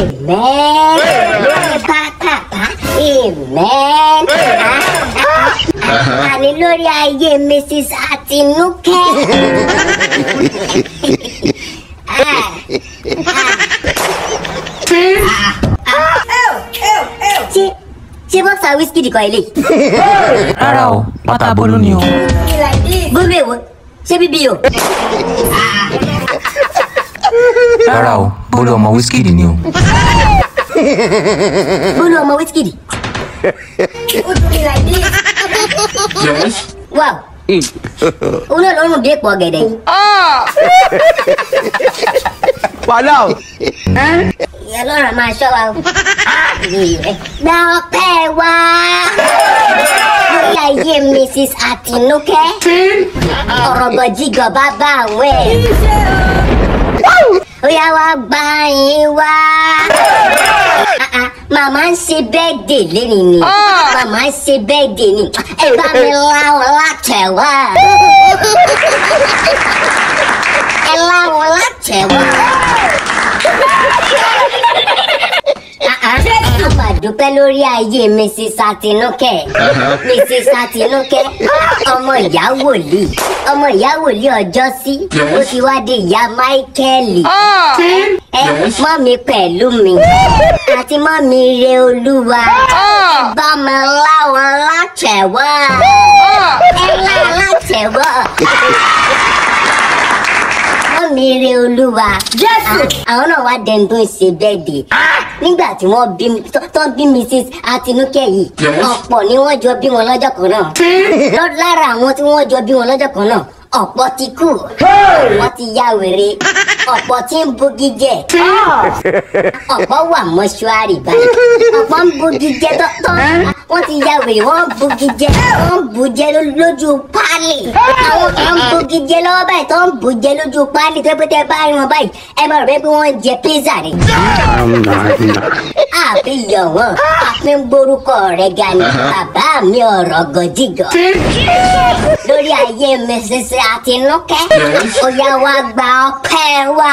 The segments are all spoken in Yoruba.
amen lórí pápápá amen àní lórí ayé mrs àtinúkẹ́. Ah, ṣé ṣé bọ́ksà wíṣkì kan ilé. rárá o pátá bólú ni o. bólú èwo ṣé bíbí o. rárá o bólú ọmọ wíṣkìdì ni o. bólú ọmọ wíṣkì. wow òun náà lọ́rùn dé pọ̀ gẹ̀dẹ̀. wàhálà o. ìyá lọ́rùn máa ṣọ́ wa o. gba ọpẹ́ wa lórí ayé mrs àtinúkẹ́ ọ̀rọ̀ gọ̀jígọ̀ bàbá àwọn ẹ̀. ó yá wá gbà yín wá. Ah, ah, màmá ń ṣe bẹ́ẹ̀dẹ̀ lẹ́nu ni màmá ń ṣe bẹ́ẹ̀dẹ̀ ni ẹ bá mi láwọn látẹ̀wá. ẹ láwọn látẹ̀wá. a máa dúpẹ́ lórí ayé mrs àtinúkẹ́ mrs àtinúkẹ́ ọmọ ìyá wòlíì ọmọ ìyá wòlíì ọjọ́ sí ó ti wá di ìyá máíkẹ́lì ẹ mọ́ mi pẹ̀lú mi àti mọ́ mi re olúwa ẹ bá mi láwọn látẹ̀wọ́ ẹ lá látẹ̀wọ́ wọ́n mi re olúwa. jésù. àwọn náà wá dẹni tó ń ṣe bẹ́ẹ̀dẹ̀. nígbà tí wọ́n bí tó- tó ń bí mrs àtinúkẹ́ yìí ọ̀pọ̀ ni wọ́n jọ bí wọn lọ́jọ́ kan náà. Lọ- lára àwọn tí wọ́n jọ bí wọn lọ́jọ́ kan náà ọ̀pọ̀ ti kú wọ́n ti ya wèrè ọ̀pọ̀ tí ń bugi jẹ ọ̀pọ̀ wà mọ́ṣúárì báyìí ọ̀pọ̀ ń bugi jẹ tọ́tọ́ wọ́n ti ya wèrè wọ́n ń bugi jẹ wọ́n ń bu jẹ ló- lójú páálí àwọn kan ń bugi jẹ lọ́wọ́ báyìí tó ń bu jẹ lójú páálí tó pété báyìí wọn báyìí ẹ bá rẹ̀ pé wọ́n ń jẹ pizza rẹ̀ àfi yọ̀ wọ́n àfi ń borúkọ rẹ̀ ga ni bàbá mi ọ̀rọ̀ gọ̀jígọ̀ lórí ayé mrs àtinúkẹ́ ó yá wá gba ọpẹ́ wá.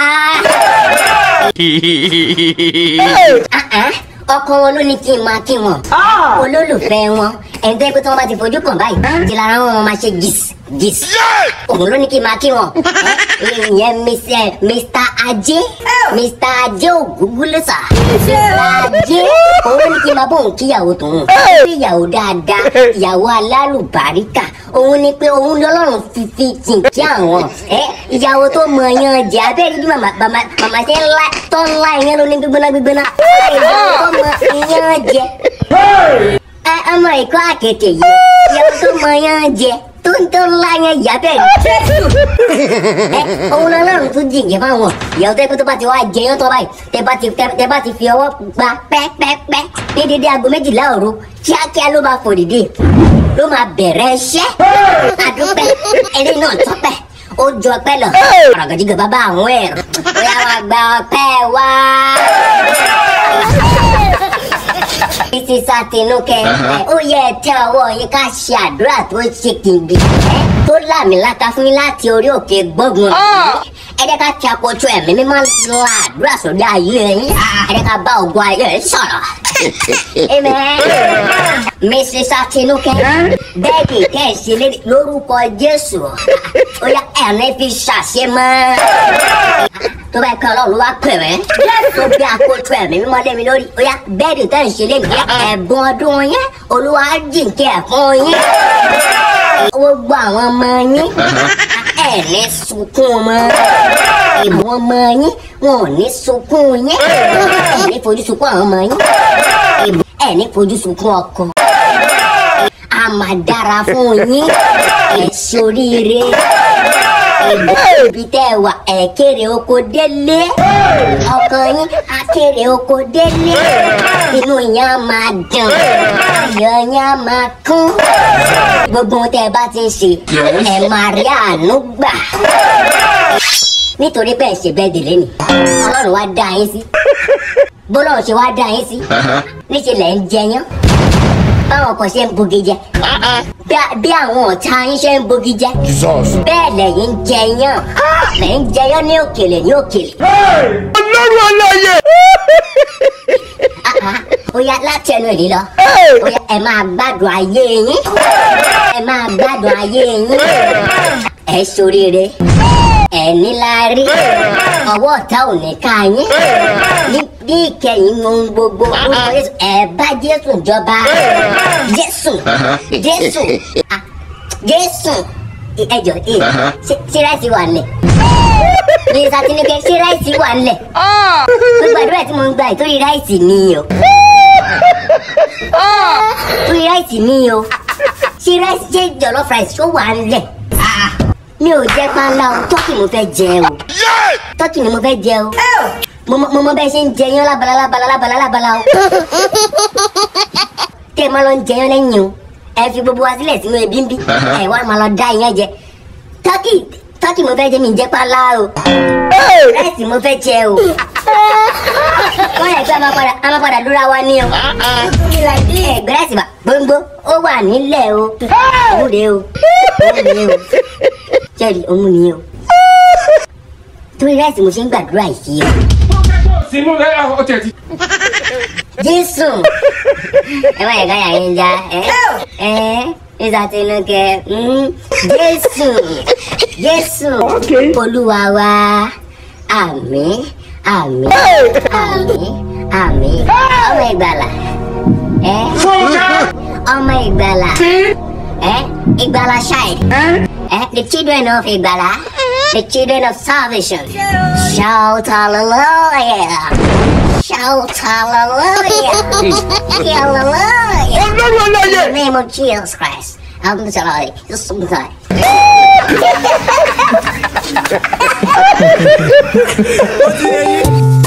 Ah, ah, ọkọ wọn ló ní kí n máa kí wọn olólùfẹ́ wọn ẹni tó yẹ pé tí wọ́n bá ti fojú kàn báyìí ti lára wọn máa ṣe gis gis òun ló ní kí n máa kí wọn ìyẹn mr mr ajé mr ajé ògúngúlùsà mr ajé òun ló ní kí n máa bóun kíyàwó tòun kíyàwó dáadáa ìyàwó alálùbáríkà òun ni pé òun lọ́lọ́run fífi jìnkí àwọn ẹ ìyàwó tó mọ yan jẹ abẹ́rẹ́ bí màmá màmá màmá ṣe ń la tó ń la ìyẹn lóní gbígbóná gbígbóná ìyàwó tó mọ yan jẹ ẹ ọmọ ìkọ́ àkètè yìí ìyàwó tó mọ yan jẹ tó ń tó ń la yẹn ìyá bẹ́ẹ̀ ẹ òun lọ́lọ́run tún jìnkí fáwọn ìyàwó tó yẹ kó tó bá ti wá jẹyán tó báyìí tẹ bá ti tẹ- tẹ bá ti fi ọwọ́ gba pẹ́pẹ́pẹ́ ní dédé aago méjìlá òru kíákíá ló máa fò dìde ló máa bẹ̀rẹ̀ iṣẹ́ àdúpẹ́ eré náà tọ́pẹ́ ó jọ ọpẹ́ lọ ọ̀rọ̀gàdìgà bàbá àwọn ẹ̀rọ bóyá wàá gba ọpẹ́ wá. títí sátínúkẹ́ ó yẹ ẹ tẹ ọwọ́ yín ká ṣe àdúrà tó ṣe kìngì tó láàmìlaka fún yín láti orí òkè gbógun ẹ jẹ́ ká ti àkótó ẹ̀mí mímọ́ la àdúrà sórí ayé yín ẹ jẹ́ ká bá ògùn ayé yín sọ̀rọ̀. Amen. Mrs. Atinúkẹ́ bẹ́ẹ̀ni kẹ́sì lédè lórúkọ Jésù ó yá ẹ̀rín fi ṣàṣemọ́ tó bá kọ́ ọlọ́run wá pè rẹ́ tó bí akoto ẹ̀mí mímọ́ lé mi lórí ó yá bẹ́ẹ̀ni tẹ́ ń ṣe lé nìyẹn ẹ̀bùn ọdún yẹn olúwa jìnkẹ́ ẹ̀ fún yín gbogbo àwọn ọmọ yín ẹ̀ ní sunkún mọ́ ìbò ọmọ yín wọn ò ní sunkún yín ẹ̀ ní fojú sunkún àwọn ọmọ yín ìbò ẹ̀ ní fojú sunkún ọkọ a máa dára fún yín ẹ̀ ṣoríire ìbò ibi tẹ́ ẹ wà ẹ̀ kéré oko délé ọkọ yín á kéré oko délé inú yín á máa dùn ayọ̀ yín á máa kún gbogbo ohun tẹ́ ẹ bá ti ń ṣe ẹ máa rí àánú gbà nítorí pé ẹ ṣe bẹ́ẹ̀ délé ni ọlọ́run wá dá yín sí bọ́lọ́run ṣe wá dá yín sí níṣẹ́ lẹ̀ ń jẹyán báwọn kan ṣe ń bugi jẹ Bí- bí àwọn ọ̀tá yín ṣe ń bugi jẹ bẹ́ẹ̀ lẹ̀yin ń jẹyán lẹ̀ ń jẹyán ní òkèlè ní òkèlè ọlọ́run ọlọ́yẹ láti ẹnu èdè lọ ó yá ẹ máa gbádùn ayé yín ẹ máa gbádùn ayé yín ẹ ṣoríire ẹ níláárí ọwọ́ ọ̀tá ò ní ká yín ní bí ìkẹyìn ohun gbogbo orúkọ Jésù ẹ bá Jésù jọba Jésù Jésù ah, Jésù ẹ jọ ẹ ṣé ṣé ráìsì wà nílẹ̀ ní sátínúkẹ ṣé ráìsì wà nílẹ̀ gbogbo àdúrà tí mo ń gbà yìí torí ráìsì ni o torí ráìsì ni o ṣé ráìsì ṣé jollof rice ṣó wà nílẹ̀ mi ò jẹ panla o tọ́kì mo fẹ́ jẹ o tọ́kì ni mo fẹ́ jẹ o mo mọ- mo mọ bẹ́ẹ̀ ṣe ń jẹ yán lábala lábala lábala lábala o tẹ́ ẹ máa lọ ń jẹ yán lẹ́yìn o ẹ fi gbogbo wa sílẹ̀ sínú ebi ń bí ẹ wá máa lọ dá iyán jẹ tọ́kì tọ́kì mo fẹ́ jẹ mi ń jẹ panla o ráìsì mo fẹ́ jẹ o wọ́n yẹ pé a máa padà a máa padà dúra wa ní o ẹ gbẹ́rẹ́sì bá gbóngbó ó wà nílẹ̀ o òun rèé o òun rèé o jẹ́rìí òun ni o torí ráìsì mo ṣe ń gbàdúrà yìí o sínú ẹ ọ tẹ̀ ti. jésù ẹ má yẹ ká yà yín já ẹ ẹ nígbà tí inú kẹ mm, jésù jésù olúwa wa àmín àmín àmín àmín ọmọ ìgbàlà ẹ ọmọ ìgbàlà ẹ ìgbàlà child ẹ the children of ìgbàlà the children of salvation shout hallelujah. Shout hallelujah! hallelujah! In the name of Jesus Christ. I'm sorry. Just sorry. ó ti yẹ yín.